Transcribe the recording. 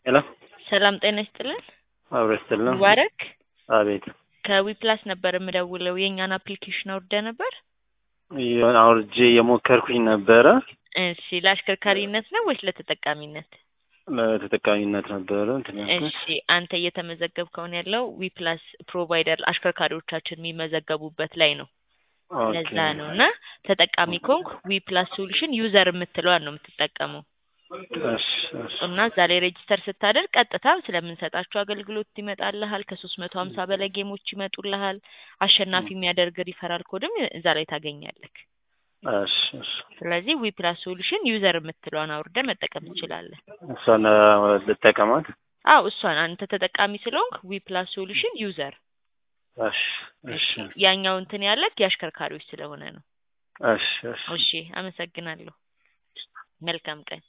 ሄሎ ሰላም ጤና ይስጥልን። አብሮ ይስጥልን። ሙባረክ አቤት ከዊፕላስ ነበር የምደውለው። የእኛን አፕሊኬሽን አውርደ ነበር? የሆነ አውርጄ የሞከርኩኝ ነበረ። እሺ ለአሽከርካሪነት ነው ወይስ ለተጠቃሚነት? ለተጠቃሚነት ነበረ እንትን ያልኩት። እሺ አንተ እየተመዘገብከውን ያለው ዊፕላስ ፕሮቫይደር አሽከርካሪዎቻችን የሚመዘገቡበት ላይ ነው። ኦኬ። ለዛ ነው እና ተጠቃሚ ኮንክ ዊፕላስ ሶሉሽን ዩዘር የምትለዋን ነው የምትጠቀመው እሺ እሺ እና እዛ ላይ ሬጅስተር ስታደርግ ቀጥታ ስለምንሰጣቸው አገልግሎት ይመጣልሃል። ከሶስት መቶ ሀምሳ በላይ ጌሞች ይመጡልሃል። አሸናፊ የሚያደርግ ሪፈራል ኮድም እዛ ላይ ታገኛለህ። እሺ እሺ ስለዚህ ዊፕላስ ሶሉሽን ዩዘር የምትለዋን አውርደ መጠቀም ትችላለህ። እሷን ልጠቀማት? አው እሷን አንተ ተጠቃሚ ስለሆንክ ዊፕላስ ሶሉሽን ዩዘር። እሺ እሺ ያኛው እንትን ያለክ የአሽከርካሪዎች ስለሆነ ነው። እሺ እሺ እሺ አመሰግናለሁ። መልካም ቀን።